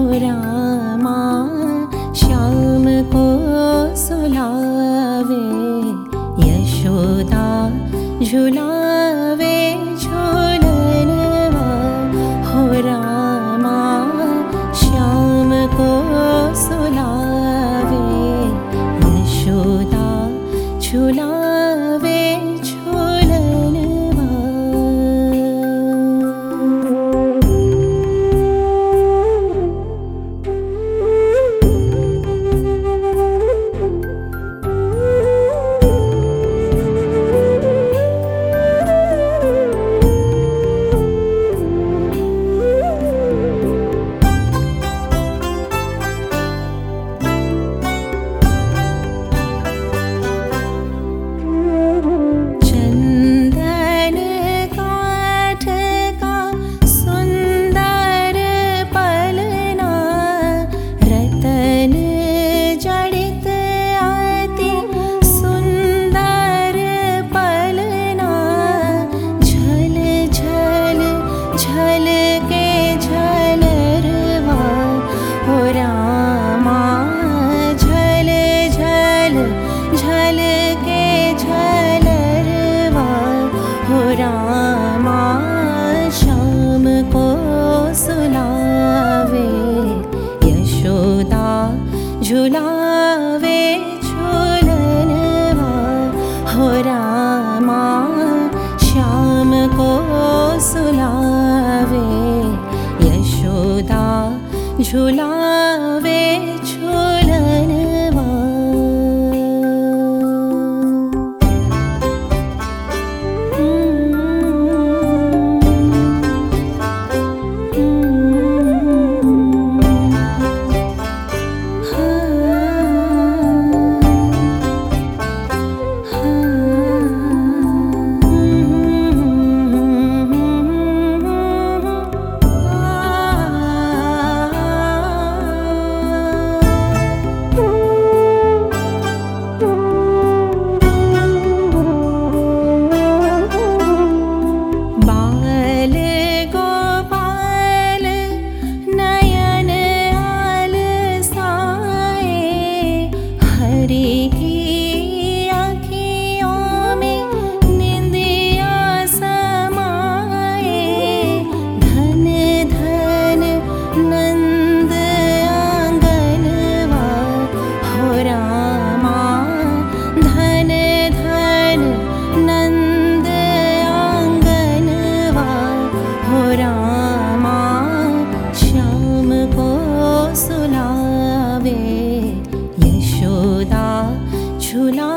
रामा श्याम को सुलावे यशोदा झुलावे झूलनवा हो रामा श्याम को सुलावे यशोदा झुलावे झूलनवा चन्दन काठ का सुन्दर पलना रतन जडित अति सुन्दर पलना झल झल झल के झलरवा हो रामा झल झल झल के झलरवा हो रामा श्याम को सुलावे यशोदा झुलावे झूलनवा हो रामा श्याम को सुलावे यशोदा झुलावे झूलनवा बाल गोपाल नयन आल साए हरि की आँखियों में निंदिया समाए धन धन नंद आंगनवा हो रामा धन धन नंद आंगनवा हो रामा श्याम को सुलावे यशोदा झुला